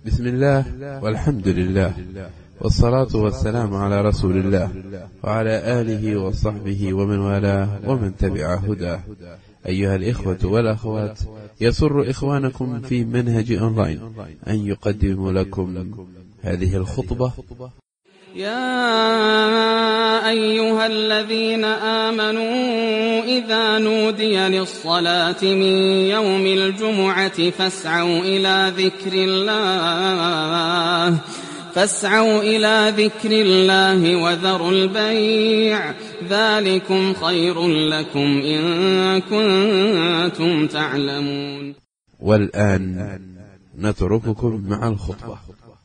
بسم الله والحمد لله والصلاة والسلام على رسول الله وعلى آله وصحبه ومن والاه ومن تبع هداه أيها الإخوة والأخوات يسر إخوانكم في منهج أونلاين أن يقدم لكم هذه الخطبة يا أيها الذين آمنوا إذا نودي للصلاة من يوم الجمعة فاسعوا إلى ذكر الله فاسعوا إلى ذكر الله وذروا البيع ذلكم خير لكم إن كنتم تعلمون والآن نترككم مع الخطبة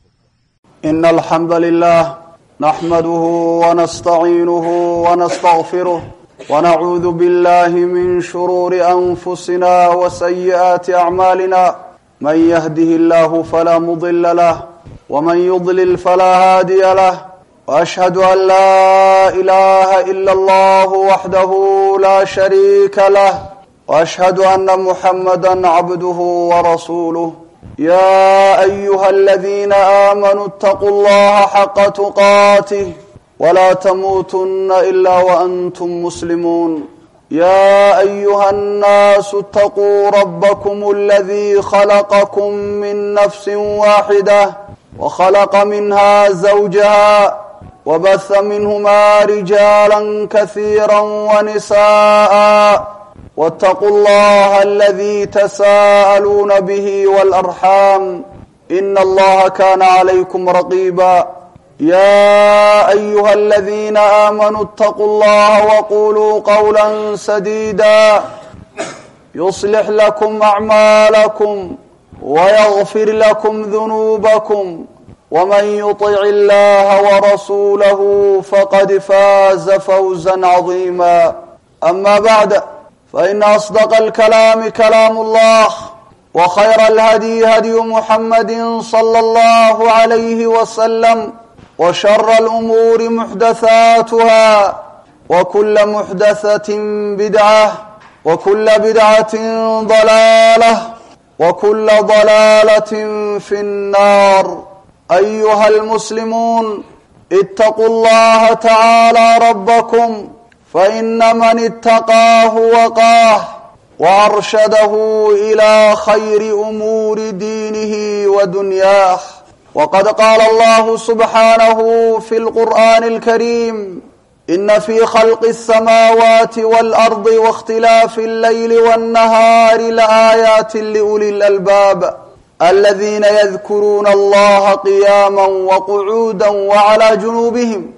إن الحمد لله نحمده ونستعينه ونستغفره ونعوذ بالله من شرور أنفسنا وسيئات أعمالنا من يهده الله فلا مضل له ومن يضلل فلا هادي له وأشهد أن لا إله إلا الله وحده لا شريك له وأشهد أن محمدا عبده ورسوله يا أيها الذين آمنوا اتقوا الله حق تقاته ولا تموتن إلا وأنتم مسلمون يا أيها الناس اتقوا ربكم الذي خلقكم من نفس واحدة وخلق منها زوجها وبث منهما رجالا كثيرا ونساء واتقوا الله الذي تساءلون به والأرحام إن الله كان عليكم رقيبا يا أيها الذين آمنوا اتقوا الله وقولوا قولا سديدا يصلح لكم أعمالكم ويغفر لكم ذنوبكم ومن يطع الله ورسوله فقد فاز فوزا عظيما أما بعد فإن أصدق الكلام كلام الله وخير الهدي هدي محمد صلى الله عليه وسلم وشر الأمور محدثاتها وكل محدثة بدعة وكل بدعة ضلالة وكل ضلالة في النار أيها المسلمون اتقوا الله تعالى ربكم فإن من اتقاه وقاه وأرشده إلى خير أمور دينه ودنياه وقد قال الله سبحانه في القرآن الكريم إن في خلق السماوات والأرض واختلاف الليل والنهار لآيات لأولي الألباب الذين يذكرون الله قياما وقعودا وعلى جنوبهم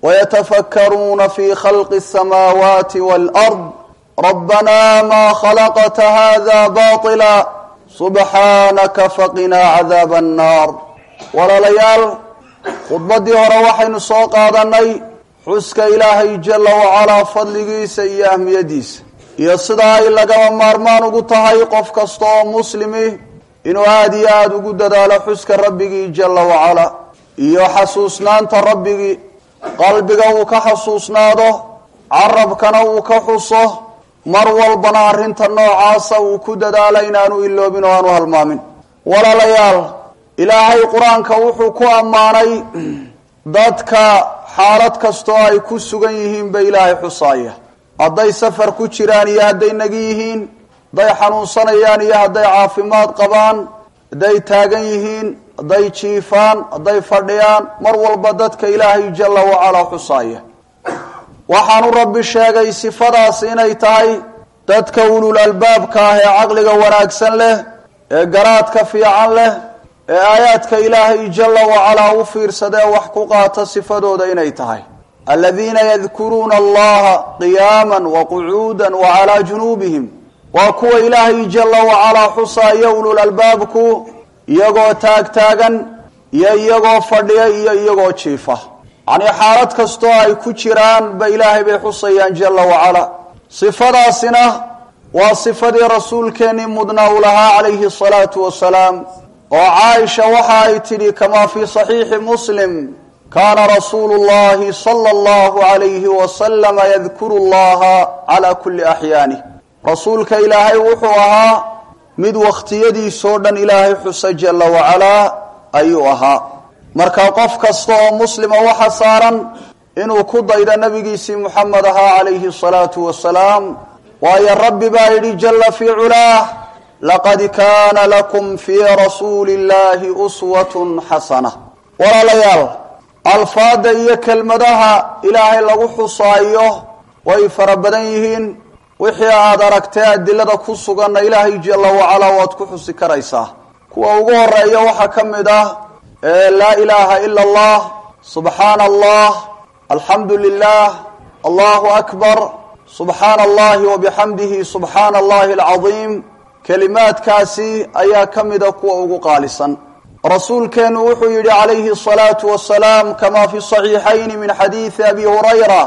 ويتفكرون في خلق السماوات والأرض ربنا ما خلقت هذا باطلا سبحانك فقنا عذاب النار walaalayaal khudbaddii hore waxaynu soo qaadanay xuska ilaahay jalla wacalaa fadligiisa iyo ahmiyadiisa iyo sida ay lagaba maarmaan ugu tahay qof kasta oo muslimi inuu aada iyo aada ugu dadaalo xuska rabbigii jalla wacalaa iyo xasuusnaanta rabbigii qalbiga uu ka xasuusnaado carabkana uu ka xuso mar walbana arrinta noocaasa uu ku dadaalo inaanu iloobin oo aanu halmaamin walaalayaal ilaahay qur-aanka wuxuu ku ammaanay dadka xaalad kastoo ay ku sugan yihiin ba ilaahay xusaaya hadday safar ku jiraan iyo hadday nagi yihiin hadday xanuunsanayaan iyo hadday caafimaad qabaan hadday taagan yihiin hadday jiifaan hadday fadhiyaan mar walba dadka ilaahay jalla wacalaa xusaaya waxaanu rabbi sheegay sifadaas inay tahay dadka ulul albaabka ah ee caqliga wanaagsan leh ee garaadka fiican leh ee aayaadka ilaahay jalla wacalaa u fiirsadee wax ku qaata sifadooda inay tahay aladiina yadkuruuna allaha qiyaaman wa qucuudan wa calaa junuubihim waa kuwa ilaahay jalla wacalaa xusaaya ulul albaabku iyagoo taagtaagan iyo iyagoo fadhiya iyo iyagoo jiifa yacnii xaalad kastoo ay ku jiraan ba ilaahay bay xusayaan jalla wacalaa sifadaasina waa sifadii rasuulkeennii mudnaa u lahaa calayhi asalaatu wasalaam oo caaisha waxa ay tidhi kamaa fii saxiixi muslim kaana rasuulu llahi sala allahu alayhi wasalama yadkuru llaha calaa kulli axyaanih rasuulka ilaahay wuxuu ahaa mid wakhtiyadiisoo dhan ilaahay xusa jalla wacalaa ayuu ahaa marka qof kasta oo muslima waxa saaran inuu ku daydo nabigiisii muxamed ahaa calayhi salaatu wasalaam waayo rabbi baa yidhi jalla fii culaah laqad kaana lakum fii rasuuli illahi uswatun xasana walaalayaal alfaada iyo kelmadaha ilaahay lagu xusaayo way fara badan yihiin wixii aad aragtee adilada ku suganna ilaahay jalla wacalaa waad ku xusi karaysaa kuwa ugu horeeya waxaa ka mid ah laa ilaaha ila allah subxaana allah alxamdu lilah allahu akbar subxaana allahi wabixamdihi subxaana allahi alcadiim kelimaadkaasi ayaa ka mida kuwa ugu qaalisan rasuulkeenu wuxuu yidhi calayhi asalaatu wasalaam kama fi saxiixayni min xadiidi abi hurayra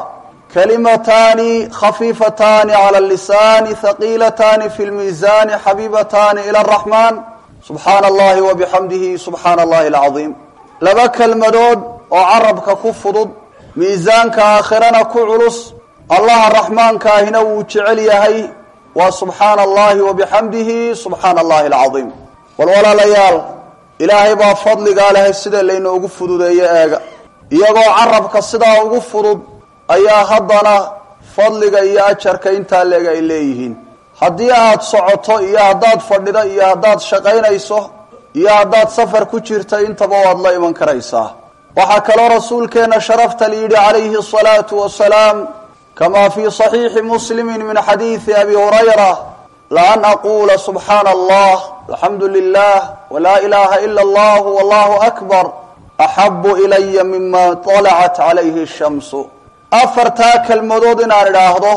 kalimataani khafiifataani cala lisaani haqiilataani fi lmiisaani xabiibataani ila araxmaan subxaana allahi wabixamdihi subxaana allahi alcadiim laba kelmadood oo carabka ku fudud miisaanka aakhirana ku culus allaha raxmaankaahina wuu jecel yahay waa subxaana allahi wabixamdihi subxaana allahi alcadiim wal walaalayaal ilaahay baa fadligaa leh sida laynoogu fududeeyo eega iyagoo carabka sidaa ugu fudud ayaa haddana fadliga iyo ajarka intaa leeg ay leeyihiin haddii aad socoto iyo haddaad fadhido iyo haddaad shaqaynayso iyo haddaad safar ku jirta intaba waad la iman karaysaa waxaa kaloo rasuulkeenna sharafta layidhi calayhi asalaatu wasalaam kama fii صaxiixi muslimi min xadiidi abi hurayra laan aquula subxaana allah alxamdu lilah wlaa ilaha ila allah wallahu akbar axabu ilaya mima طalacat calayhi shamsu afartaa kelmadood inaan idhaahdo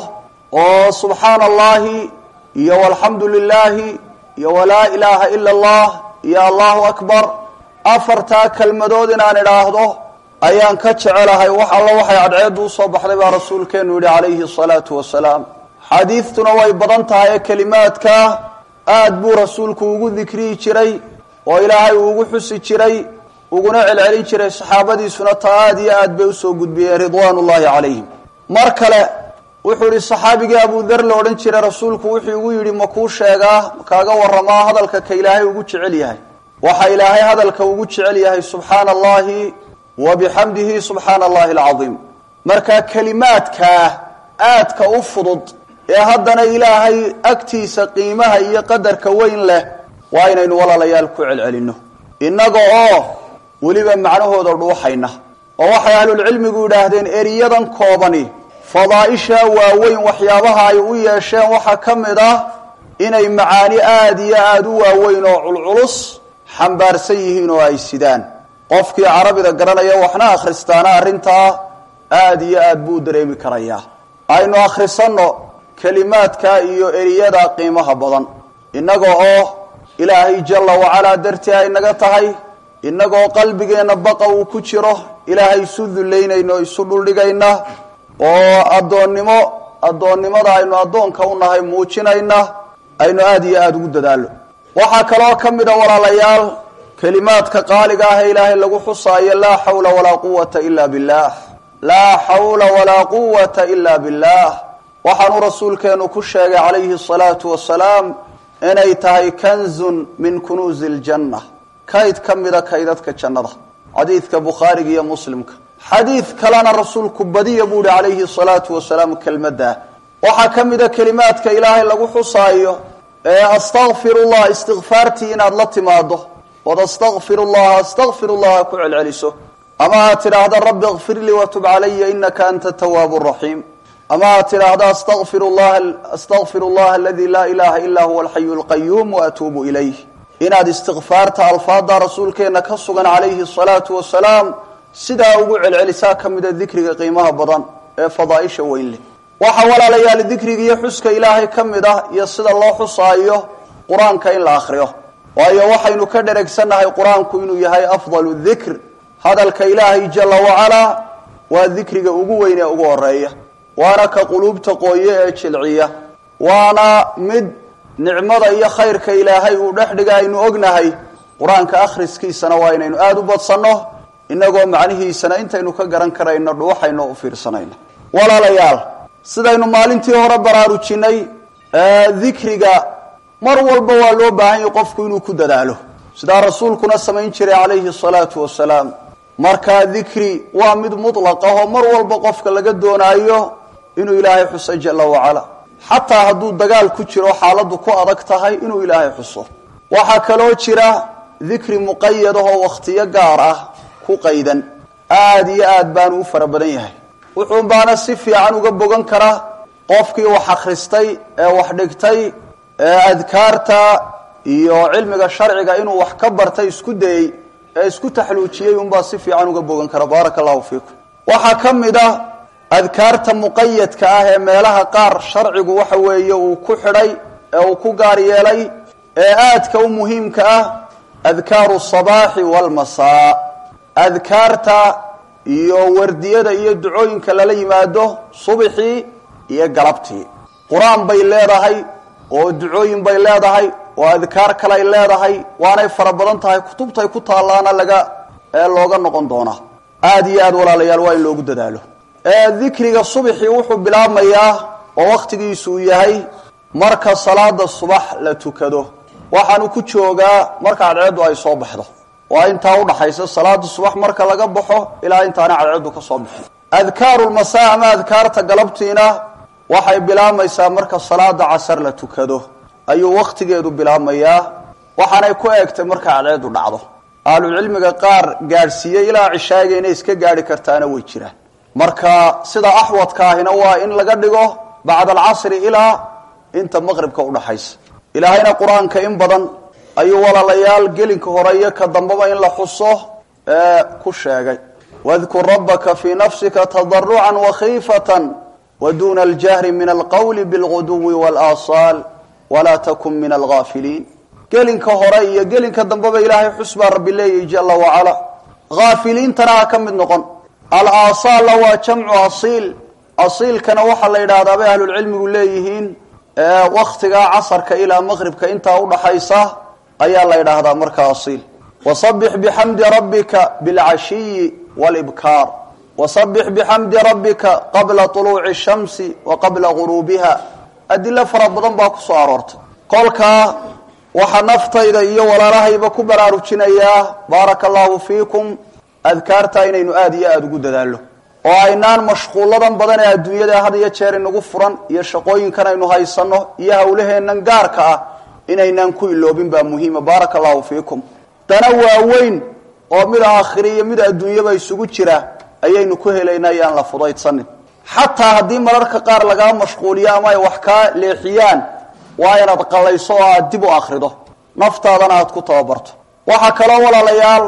oo subxaana allahi iyo walxamdu lilaahi iyo walaa ilaaha ila allah iyo allahu akbar afartaa kelmadood inaan idhaahdo ayaan ka jecelahay wax alla waxay cadceeddu usoo baxday baa rasuulkeenu yidhi calayhi asalaatu wasalaam xadiidtuna way badan tahay ee kelimaadka aad buu rasuulku ugu dikriyi jiray oo ilaahay uu ugu xusi jiray uguna celcelin jiray saxaabadiisuna taa aad iyo aad bay usoo gudbiyeen ridwaan ullahi calayhim mar kale wuxuu yihi saxaabigii abudar la odhan jiray rasuulku wuxuu igu yidhi ma kuu sheegaa makaaga waramaa hadalka ka ilaahay ugu jecel yahay waxa ilaahay hadalka ugu jecel yahay subxaana allahi wa bixamdihi subxaana allahi alcadiim marka kelimaadkaa aadka u fudud ee haddana ilaahay agtiisa qiimaha iyo qadarka weyn leh waa inaynu walaalayaal ku celcelinno innaga oo weliba macnahooda dhuuxayna oo waxay ahlulcilmigu yidhaahdeen eriyadan koobani fadaaisha waaweyn waxyaabaha ay u yeesheen waxaa ka mid ah inay macaani aada iyo aada u waaweyn oo culculus xambaarsan yihiin oo ay sidaan qofkii carabida garanaya waxna akhristaana arrintaa aada iyo aad buu u dareemi karayaa aynu akhrisanno kelimaadka iyo eriyada qiimaha badan innaga oo ilaahay jalla wacalaa dartii ay naga tahay innagoo qalbigeenna baqa uu ku jiro ilaahay isu dullaynayna oo isu dhuldhigayna oo addoonnimo addoonnimada aynu addoonka u nahay muujinayna aynu aada iyo aada ugu dadaallo waxaa kaloo ka mid a walaalayaal kelimaadka qaaliga ah ee ilaahay lagu xusaayo laa xawla walaa quwata ila billah laa xawla walaa quwata ila billah waxaanuu rasuulkeenu ku sheegay calayhi asalaatu wasalaam inay tahay kanzun min kunuusi ljanna kayd ka mida kaydadka jannada xadiidka bukhaariga iyo muslimka xadiid kalena rasuulku badiya buu ihi calayhi salaatu wasalaam kelmadda waxaa ka mida kelimaadka ilaahay lagu xusaayo ee astakfirullah istikfaartii inaad la timaado ood astakfiru llaha astakfiru llaha ku celceliso ama aad tidhaahda rabbi ikfir lii watub calaya inaka anta tawaabu raxiim ama aad tidhaahda astakfir llaha astakfir llaha aladi laa ilaha ila huwa alxayu lqayuum waatuubu ilayh inaad istikfaarta alfaada rasuulkeena ka sugan calayhi asalaatu wasalaam sidaa ugu celcelisaa ka mida dikriga qiimaha badan ee fadaaisha weyn leh waxaa walaalayaal dikriga iyo xuska ilaahay ka mid ah iyo sida loo xusaayo qur-aanka in la akriyo waayo waxaynu ka dheregsannahay qur-aanku inuu yahay afdalu dikr hadalka ilaahay jalla wacalaa waa dikriga ugu weyn ee ugu horeeya waana ka quluubta qooye ee jilciya waana mid nicmada iyo khayrka ilaahay uu dhex dhiga aynu ognahay qur-aanka akhriskiisana waa inaynu aada u badsanno inagoo macnihiisana intaynu ka garan karayno dhuuxayno u fiirsanayno walaalayaal sidaynu maalintii hore baraarujinay dikriga mar walba waa loo baahan yahay qofku inuu ku dadaalo sidaa rasuulkuna samayn jiray calayhi asalaatu wasalaam markaa dikri waa mid mutlaq ah oo mar walba qofka laga doonaayo inuu ilaahay xuso jala wacala xataa hadduu dagaal ku jiro xaaladdu ku adag tahay inuu ilaahay xuso waxaa kaloo jira dikri muqayad ah oo wakhtiyo gaar ah ku qaydan aada iyo aad baanu u fara badan yahay wuxuun baana si fiican uga bogan kara qofkii wax akhristay ee wax dhigtay ee adkaarta iyo cilmiga sharciga inuu wax ka bartay isku dayey ee isku taxluujiyey unbaa si fiican uga bogan kara baaraka allahu fiikum waxaa ka mid ah adkaarta muqayadka ah ee meelaha qaar sharcigu waxa weeye uu ku xidhay ee uu ku gaar yeelay ee aadka u muhiimka ah adkaaru sabaaxi walmasaa adkaarta iyo wardiyada iyo ducooyinka lala yimaado subixii iyo galabtii qur-aan bay leedahay oo ducooyin bay leedahay oo adkaar kale ay leedahay waanay fara badan tahay kutubtay ku taallaana laga ee looga noqon doonaa aada iyo aada walaalayaal waa in loogu dadaalo dikriga subxii wuxuu bilaabmayaa oo wakhtigiisu uu yahay marka salaada subax la tukado waxaanu ku joogaa marka cadceeddu ay soo baxdo waa intaa udhaxaysa salaada subax marka laga baxo ilaa intaana cadceeddu ka soo baxo adkaaru lmasaa ama adkaarta galabtiina waxay bilaabmaysaa marka salaada casar la tukado ayuu wakhtigeedu bilaabmayaa waxaanay ku eegtay marka cadceeddu dhacdo ahlucilmiga qaar gaadhsiiyey ilaa cishaaga inay iska gaadhi kartaana way jiraan marka sida axwadka ahina waa in laga dhigo bacda alcasri ilaa inta maqribka udhaxaysa ilaahayna qur-aanka in badan ayuu walaalayaal gelinka hore iyo ka dambaba in la xuso ee ku sheegay wadkur rabbaka fii nafsika tadarucan wakhiifatan waduuna aljahri min alqowli bilguduwi walaaasaal walaa takun min algaafiliin gelinka hore iyo gelinka dambeba ilaahay xus baa rabbi leeyahy jala wacala haafiliintana ha ka mid noqon alaasaalla waa jamcu asiil asiilkana waxaa la yidhaahdaa bay ahlulcilmigu leeyihiin waktigaa casarka ilaa maqribka intaa udhaxaysa ayaa la yidhaahdaa markaa asiil wasabix bixamdi rabbika bilcashiyi walibkaar wasabix bixamdi rabbika qabla tuluuci shamsi wa qabla guruubiha adilo fara badan baa kusoo aroortay kolkaa waxaa naftayda iyo walaalahayba ku baraarujinayaa baaraka allahu fiikum adkaarta inaynu aada iyo aada ugu dadaallo oo aynaan mashquulladan badan ee adduunyada had iyo jeer inagu furan iyo shaqooyinkan aynu haysanno iyo hawlaheennan gaarka ah inaynaan ku iloobin baa muhiima baaraka allahu fiikum dana waaweyn oo mid aakhiri iyo mid adduunyaba isugu jira ayaynu ku helaynaa iyaan la fudaydsanin xataa haddii mararka qaar lagaa mashquuliyo ama ay wax kaa leexiyaan waa inaad qallayso oo aada dib u akhrido naftaadana aada ku tababarto waxaa kaloo walaalayaal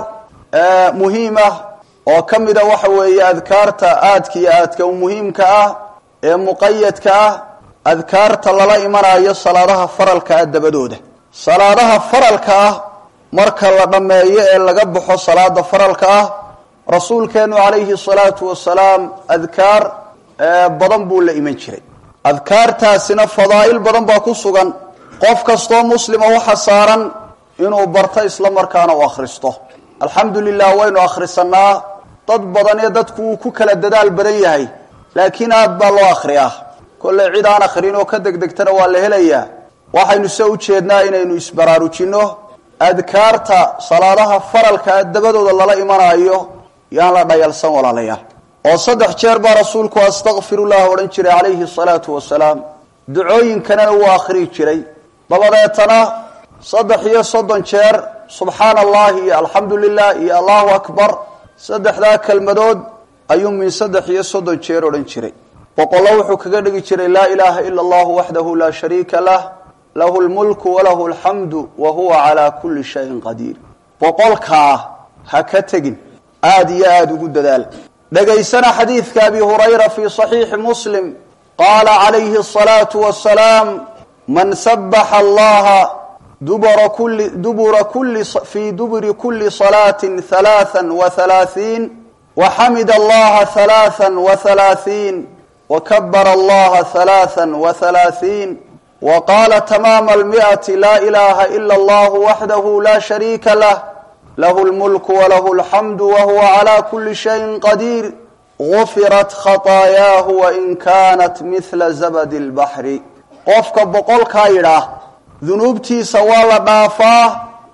muhiim ah oo ka mida waxa weeye adkaarta aadka iyo aadka u muhiimka ah ee muqayadka ah adkaarta lala imanayo salaadaha faralka ah dabadooda salaadaha faralka ah marka la dhammeeyo ee laga baxo salaada faralka ah rasuulkeenu calayhi salaatu wasalaam adkaar badan buu la iman jiray adkaartaasina fadaa'il badan baa ku sugan qof kastoo muslima waxa saaran inuu barto isla markaana u akhristo alxamdu lilah waynu akhrisanaa dad badan ee dadku uu ku kala dadaal badan yahay laakiin aad baa loo akhriyaa kolley cid aan akhrin oo ka degdegtana waa la helayaa waxaynu se u jeednaa inaynu isbaraarujinno adkaarta salaadaha faralka dabadooda lala imanaayo yaan la dhayalsan walaalayaal oo saddex jeer baa rasuulku astakfirullah odhan jiray calayhi salaatu wasalaam ducooyinkanana wuu akhriyi jiray dabadeetana saddex iyo soddon jeer subxaana allahi iyo alxamdu lilah iyo allahu akbar saddexdaa kelmadood ayuu min saddex iyo soddon jeer odhan jiray boqollo wuxuu kaga dhigi jiray laa ilaaha ila allahu waxdahu laa shariika lah lahu lmulku walahu alxamdu wa huwa calaa kulli shayin qadiir boqolkaa ha ka tegin aada iyo aada ugu dadaal dhegaysana xadiidka abi hurayra fii صaxiixi muslim qaala calayhi الصalaatu wasalaam man sabaxa allaha dubura kuli dubura kuli fii duburi kuli salaati halaatha wahalaaثiin waxamida allaha halaatha wahalaaثiin wakabara allaha halaatha wahalaaثiin waqaala tamaama almi'ati laa ilaha ila allahu waxdahu la shariika lah lahu lmulku walahu alxamdu wahuwa calaa kulli shayin qadiir gufirat khataayaahu wain kaanat mihla zabadi lbaxri qofka boqolkaa yidhaah dunuubtiisa waa la dhaafaa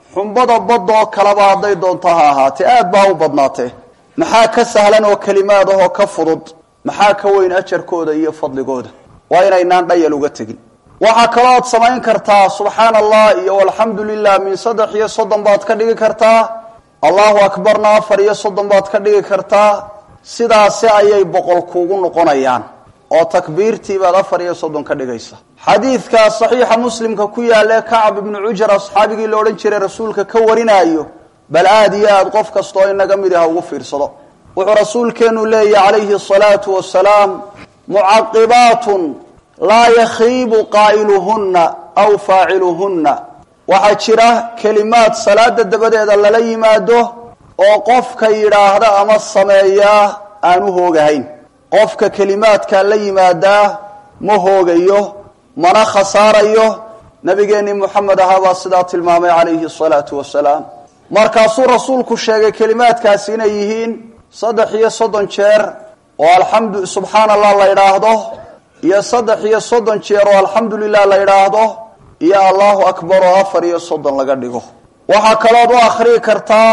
xumbada badda oo kaleba hadday doonto ha ahaatee aad baa u badnaatee maxaa ka sahlan oo kelimaad ahoo ka fudud maxaa ka weyn ajarkooda iyo fadligooda waa inaynaan dhayal uga tegin waxaa kalooad samayn kartaa subxaana allah iyo alxamdu lilah min saddex iyo soddon baad ka dhigi kartaa allahu akbarna afar iyo soddon baad ka dhigi kartaa sidaasi ayay boqol kuugu noqonayaan oo takbiirtii baad afar iyo soddon ka dhigaysa xadiidka saxiixa muslimka ku yaalla kacab ibnu cujar asxaabigii la odhan jiray rasuulka ka warinaayo bal aada iyo aada qof kastoo inaga mid ah ugu fiirsado wuxuu rasuulkeenu leeyahy calayhi asalaatu wasalaam mucaqibaatun laa yakhiibu qaa'iluhunna aw faaciluhunna waxaa jira kelimaad salaada dabadeeda lala yimaado oo qofka yidhaahda ama sameeyaa aan u hoogahayn qofka kelimaadkaa la yimaadaa ma hoogayo mana khasaarayo nabigeennii moxamed ahaa baa sidaa tilmaamay calayhi asalaatu wasalaam markaasuu rasuulku sheegay kelimaadkaasi inay yihiin saddex iyo soddon jeer oo alxamdu subxaana allah la yidhaahdo iyo saddex iyo soddon jeer oo alxamdu lilah la yidhaahdo iyo allahu akbar oo afar iyo soddon laga dhigo waxaa kalood u akhriyi kartaa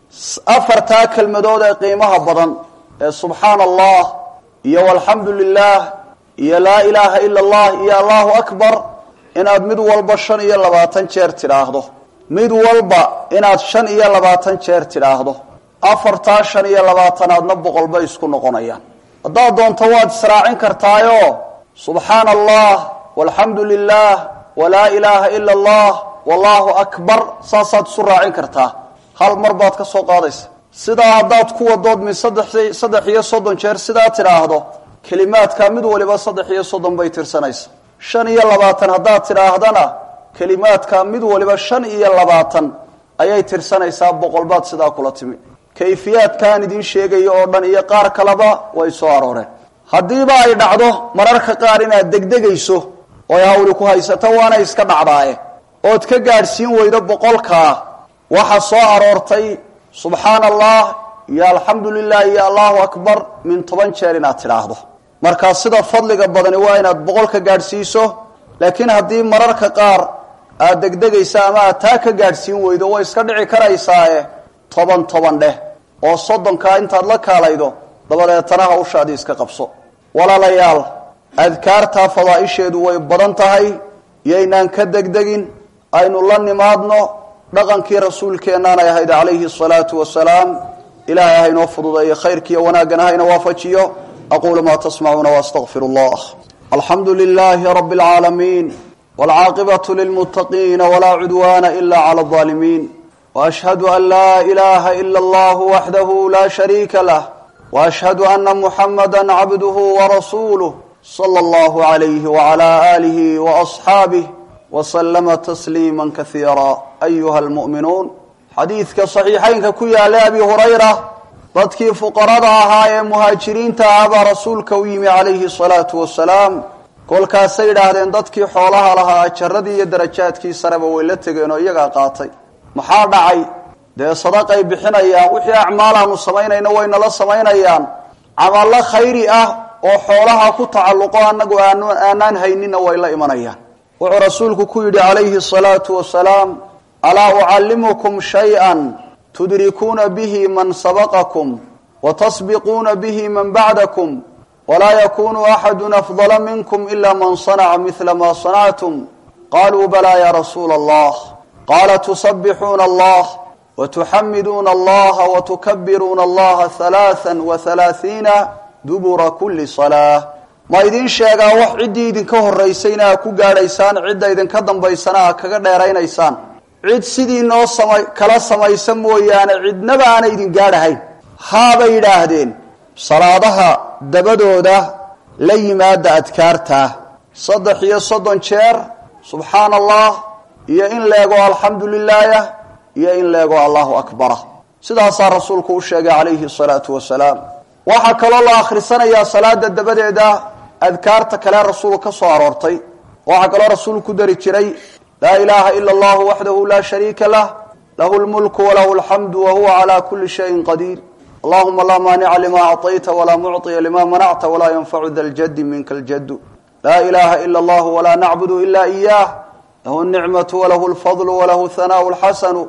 afartaa kelmadood ee qiimaha badan ee subxaana allah iyo alxamdu lilah iyo laa ilaaha ila allah iyo allahu akbar inaad mid walba shan iyo labaatan jeer tidhaahdo mid walba inaad shan iyo labaatan jeer tidhaahdo afartaa shan iyo labaatanaadna boqol bay isku noqonayaan haddaad doonto waad israacin kartaayo subxaana allah walxamdu lilah walaa ilaaha ila allah wallahu akbar saasaad isu raacin kartaa hal mar baad ka soo qaadaysa sidaa haddaad ku wadood min saddex saddex iyo soddon jeer sidaa tidhaahdo kelimaadka mid waliba saddex iyo soddon bay tirsanaysa shan iyo labaatan haddaad tidhaahdana kelimaadka mid waliba shan iyo labaatan ayay tirsanaysaa boqol baad sidaa kula timi kayfiyaadkaan idiin sheegayo oo dhan iyo qaar kaleba way soo arooreen haddiiba ay dhacdo mararka qaar inaad degdegayso oy hawli ku haysato waana iska dhacdaaye ood ka gaadhsiin weydo boqolkaa waxa soo aroortay subxaana allah iyo alxamdu lilah iyo allahu akbar min toban jeer inaad tidhaahdo markaa sida fadliga badani waa inaad boqolka gaadhsiiso laakiin haddii mararka qaar aad degdegaysa ama aad taa ka gaadhsiin weydo way iska dhici karaysaae toban toban dheh oo soddonkaa intaad la kaalaydo dabadeetana hawshaadii iska qabso walaalayaal adkaartaa fadaa'isheedu way badan tahay yaynaan ka degdegin aynu la nimaadno dhaqankii rasuulkeennaanay ahayd calayhi asalaatu wasalaam ilaahay haynoo fududeeyo khayrkiiyo wanaaggana hayna waafajiyo aquulu maa tasmacuuna waastaqfir allah alxamdu lilaahi rabbi alcaalamiin waalcaaqibatu lilmuttaqiina walaa cudwaana ila cala aldaalimiin waashhadu an laa ilaaha ila allahu waxdahu laa shariika lah waashhadu ana muxamada cabduhu warasuuluh sala allahu calayhi wacalaa aalihi waasxaabih waslama tasliima kaiira ayuha almu'minuun xadiidka saxiixaynka ku yaallay abi hurayra dadkii fuqarada ahaa ee muhaajiriinta ahaa baa rasuulka u yimi calayhi salaatu wasalaam kolkaasay yidhaahdeen dadkii xoolaha lahaa ajaradii iyo darajaadkii sareba way la tegeen oo iyagaa qaatay maxaa dhacay dee sadaqay bixinayaan wixii acmaalaanu samaynayna waynala samaynayaan camallo khayri ah oo xoolaha ku tacalluqo annagu aanaan haynina way la imanayaan wuxuu rasuulku ku yidhi calayhi asalaatu wasalaam alaa ucallimukum shay-an tudrikuuna bihi man sabaqakum watasbiquuna bihi man bacdakum walaa yakunu axadu afdala minkum ila man sanaca midla ma sanactum qaluu balaa ya rasuula allah qaala tusabixuuna allah watuxamiduuna allaha watukabiruuna allaha halaaa wahalaahiina dubura kuli salaa ma idiin sheegaa wax ciddii idinka horaysayna aa ku gaadhaysaan cidda idinka dambaysana aa kaga dheeraynaysaan cid sidii noo sama kala samaysa mooyaane cidnaba aana idin gaadhahayn haabay yidhaahdeen salaadaha dabadooda la yimaada adkaartaa saddex iyo soddon jeer subxaana allah iyo in leego alxamdu lilaah iyo in leego allahu akbara sidaasaa rasuulku u sheegay calayhi salaatu wasalaam waxaa kaloo la akhrisanayaa salaada dabadeeda adkaarta kale rasuul ka soo aroortay waxaa kaloo rasuul ku dari jiray laa ilaaha ila allahu waxdahu laa shariika lah lahu lmulku walahu alxamdu wahuwa calaa kuli shayin qadiir allahuma laa maanica lima acطayta walaa mucطiya lima manacta walaa yanfacu da ljadi minka ljadu laa ilaha ila allahu walaa nacbudu ila iyah lahu nicmatu walahu lfadlu walahu hanaau lxasanu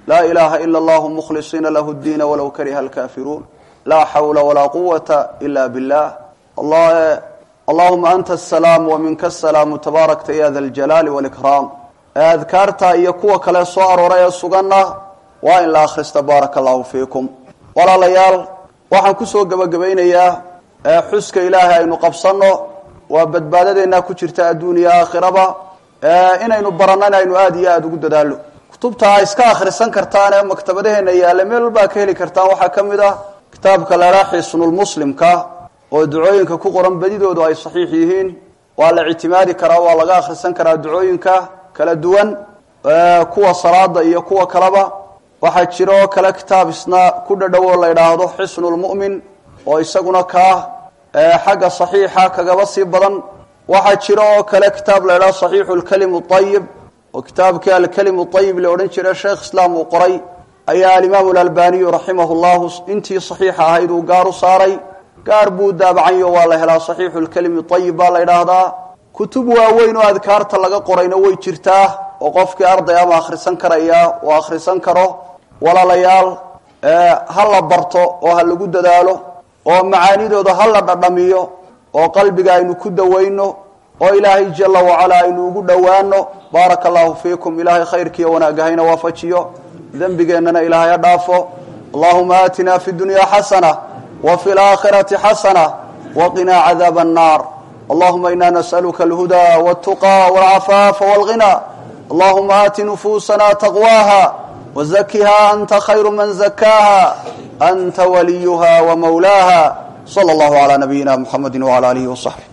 laa ilaaha ila allahu mukhlisiina lahu ddiina walow kariha alkaafiruun laa xawla walaa quwata ila billah allahuma anta asalaam wa minka asalaamu tabaarakta ya da aljalaali walikraam adkaarta iyo kuwa kale soo arooray ee suganna waa in la akhrista baaraka allahu fiikum walaalayaal waxaan kusoo gebagabaynayaa xuska ilaahay aynu qabsanno waa badbaadadeennaa ku jirta adduun iyo aakhiraba inaynu baranana aynu aada iyo aada ugu dadaallo kutubta a iska akhrisan kartaan ee maktabadaheena yaalla meel walbaa ka heli kartaan waxaa ka mid ah kitaabka lahaa xisnulmuslimka oo ducooyinka ku qoran badidoodu ay saxiix yihiin waa la ictimaadi karaa waa laga akhrisan karaa ducooyinka kala duwan kuwa salaada iyo kuwa kaleba waxaa jira oo kale kitaab isna ku dhadhow oo la idhaahdo xisnulmu'min oo isaguna kaa xagga saxiixa kagaba sii badan waxaa jira oo kale kitaab la idhahdo saxiixu lkalimu ayib oo kitaabkii alkalimu ayib la odhan jira sheekh islaam uu qoray ayaa alimaamu alalbaniyu raximah llahu intii saxiixa ahayd uu gaar u saaray gaar buu daabacanyo waa la helaa saxiixu lkalimi ayib baa la idhaahdaa kutub waaweyn oo adkaarta laga qorayna way jirtaa oo qofkii arday ama akhrisan karaya uu akhrisan karo walaalayaal ha la barto oo ha lagu dadaalo oo macaanidooda ha la dhadhamiyo oo qalbiga aynu ku dawayno oo ilaahay jala wacalaa aynu ugu dhowaano baaraka allahu fiikum ilaahay khayrkiiyo wanaagahayna waafajiyo dembigeennana ilaahay ha dhaafo allahuma aatina fi dunya xasana wa fi laakhirati xasana waqinaa cadaaba annaar allahuma ina nas'aluka alhuda waltuqa walcafaafa walghina allahuma aati nufuusana taqwaha wzakiha anta khayru man zakaaha anta waliyuha wamawlaaha sala allahu calaa nabiyina muxamedi wcala alihi wasaxbi